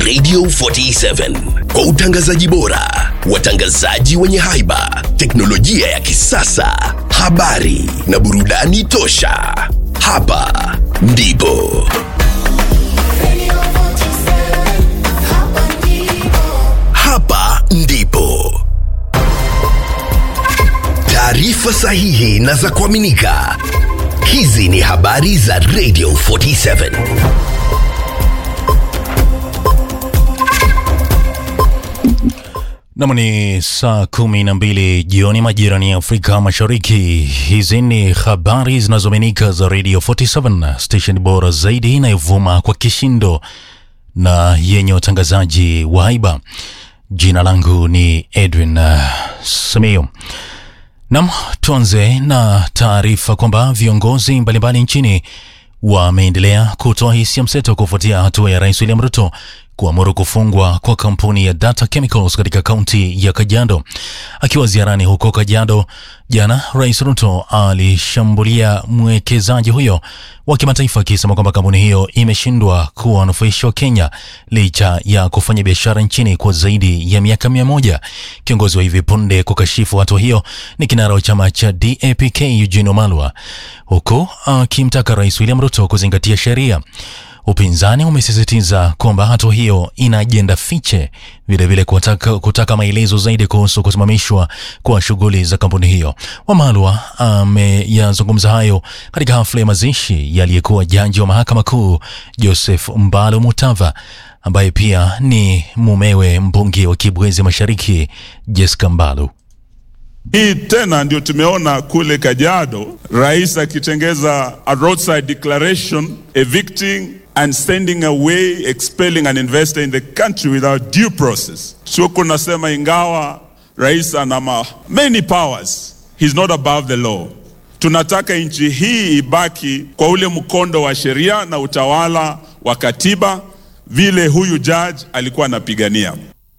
Radio 47 kwa utangazaji bora, watangazaji wenye haiba, teknolojia ya kisasa, habari na burudani tosha. Hapa ndipo Radio 47, hapa ndipo. hapa ndipo taarifa sahihi na za kuaminika. Hizi ni habari za Radio 47. Nam ni saa kumi na mbili jioni majirani ya Afrika Mashariki. Hizi ni habari zinazoaminika za Radio 47 station bora zaidi inayovuma kwa kishindo na yenye watangazaji wa haiba. Jina langu ni Edwin uh, Samio. Nam, tuanze na taarifa kwamba viongozi mbalimbali nchini wameendelea kutoa hisia mseto kufuatia hatua ya Rais William Ruto kuamuru kufungwa kwa kampuni ya Data Chemicals katika kaunti ya Kajiado. Akiwa ziarani huko Kajiado jana, Rais Ruto alishambulia mwekezaji huyo wa kimataifa akisema kwamba kampuni hiyo imeshindwa kuwanufaisha Kenya licha ya kufanya biashara nchini kwa zaidi ya miaka mia moja. Kiongozi wa hivi punde kukashifu hatua hiyo ni kinara wa chama cha DAPK Eugene Wamalwa, huku akimtaka Rais William Ruto kuzingatia sheria. Upinzani umesisitiza kwamba hatua hiyo ina ajenda fiche, vilevile kutaka, kutaka maelezo zaidi kuhusu kusimamishwa kwa shughuli za kampuni hiyo. Wamalwa ameyazungumza hayo katika hafla ya mazishi yaliyekuwa jaji wa mahakama kuu Joseph Mbalo Mutava ambaye pia ni mumewe mbunge wa Kibwezi Mashariki Jessica Mbalu. Hii tena ndio tumeona kule Kajiado, rais akitengeza a roadside declaration evicting and sending away expelling an investor in the country without due process. Tuko nasema ingawa rais ana ma- many powers, he's not above the law. Tunataka nchi hii ibaki kwa ule mkondo wa sheria na utawala wa katiba vile huyu judge alikuwa anapigania.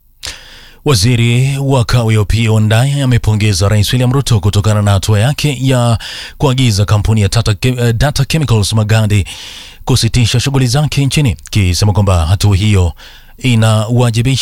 Waziri wa kawi Opiyo Wandayi amepongeza Rais William Ruto kutokana na hatua yake ya kuagiza kampuni ya Tata, eh, Data Chemicals Magadi kusitisha shughuli zake nchini, kisema kwamba hatua hiyo inawajibisha